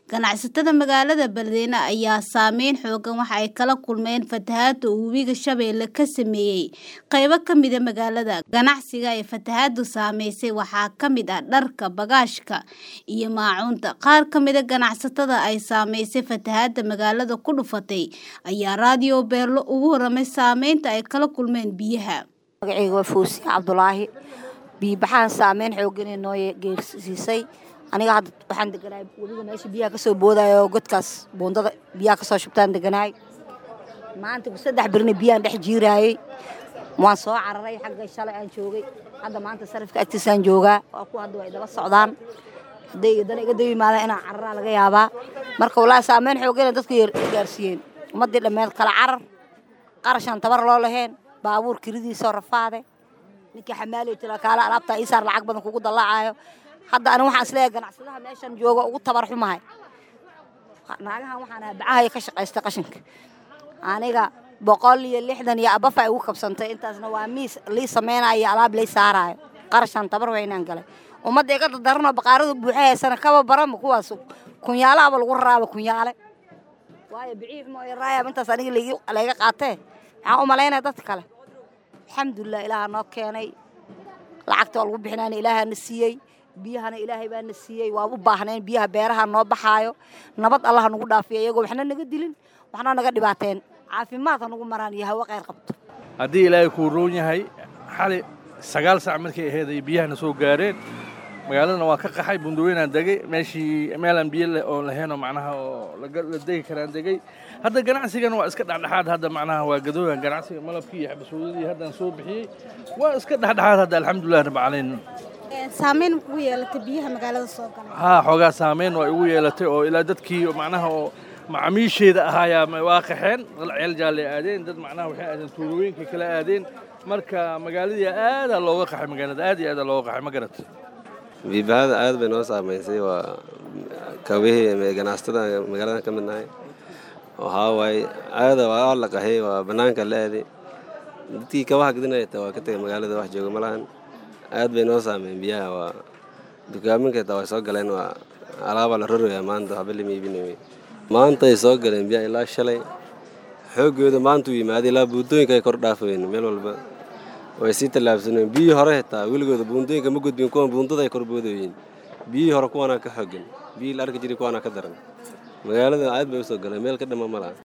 Ganacsatada magaalada Beledweyne ayaa saameyn xooggan waxa ay kala kulmeen fatahaadda uu Webiga Shabeelle ka saameeyay qaybo ka mid ah magaalada. Ganacsiga ay fatahaaddu saameysay waxaa ka mid ah dharka, bagaashka, iyo maacuunta. Qaar ka mid ah ganacsatada ay saameysay fatahaadda magaalada ku dhufatay ayaa raadiyo Beelo uga warramay saameynta ay kala kulmeen biyaha. magacayga waa Fawzi Cabdulaahi biyo-baxaan saameyn xooggan ee noo geersiisay aniga hadda waxaan deganahay webiga meesha biyaha ka soo boodaayo oo godkaas buundada biyaha ka soo shubtaan deganahay maanta saddex birna biyaan dhex jiiraayey waan soo cararay xagga shalay aan joogay hadda maanta sarifka agtiisaan joogaa waa kuwa hadda waa idala socdaan hadday dana iga dabi yimaadaan inaan cararaa laga yaabaa marka wallaahi saameyn xooggan dadku gaarsiiyeen ummaddii dhammeed kala carar qarashaan tabar loo lahayn baabuur kiridiisoo rafaade ninkii xamaalay tira kaala alaabtaa ii saar lacag badan kugu dallacaayo hadda aniga waxaan isleeyahay ganacsadaha meeshan jooga ugu tabar xumahay naagahan waxaan ahaa bacahaya ka shaqaysta qashinka aniga boqol iyo lixdan iyo abafa ay ugu kabsantay intaasna waa miis lii samaynayo iyo alaab lii saaraayo qarashaan tabar weynaan galay ummadda iga dardaranoo baqaaradu buuxahaysana kaba barama kuwaas kunyaalaaba lagu raraaba kunyaale waayo biciif mooyo raayab intaas aniga layga qaatee maxaan u malaynaya dadka kale alxamdulilah ilaaha noo keenay lacagta waa lagu bixinaana ilaahaa na siiyey biyahana ilaahay baa na siiyey waa u baahnayn biyaha beeraha noo baxaayo nabad allaha nagu dhaafiya iyagoo waxna naga dilin waxna naga dhibaateen caafimaad ha nagu maraan iyo hawo qayr qabto haddii ilaahay kuu roon yahay xali sagaal sac markay ahayd ay biyahana soo gaareen magaaladana waa ka qaxay bundaweynaan degay meeshii meelaan biyo oo lahaynoo macnaha oo la degi karaan degay hadda ganacsigana waa iska dhexdhexaad hadda macnaha waa gadoogan ganacsiga malabkii iyo xabasooladii haddaan soo bixiyey waa iska dhexdhexaad hadda alxamdulilah rabbi caalamiin saameyn kugu yeelatay biyaha magaalada soo galay haa xoogaa saameyn waa igu yeelatay oo ilaa dadkii macnaha oo macaamiisheeda ahaayaa waa qaxeen ceel jaalle aadeen dad macnaha waxay aadeen tuulooyinka kala aadeen marka magaaladii aadaa looga qaxay magaalada aad iyo aadaa looga qaxay ma garat biibahada aad bay noo saamaysay waa kabihii ganacsatada magaalada ka mid nahay waxaa waaye aada waa la qaxay waa bannaanka la aaday dadkii kabaha gadinaya taa waa ka tegay magaalada wax jooga malahan aad bay noo saameyn biyaha waa dukaaminka taa way soo galeen waa alaabaa la roraya maanta waxba lama iibinay maanta ay soo galeen biyaha ilaa shalay xooggooda maanta u yimaaday ilaa buundooyinka ay kor dhaafayn meel walba way sii tallaabsaneen biyihii hore xitaa weligooda buundooyinka ma gudbin kuwan buundada ay korboodayiin biyihii hore kuwanaa ka xoogan biyihii la arki jiray kuwanaa ka daran magaalada aad bay u soo galeen meel ka dhama ma laha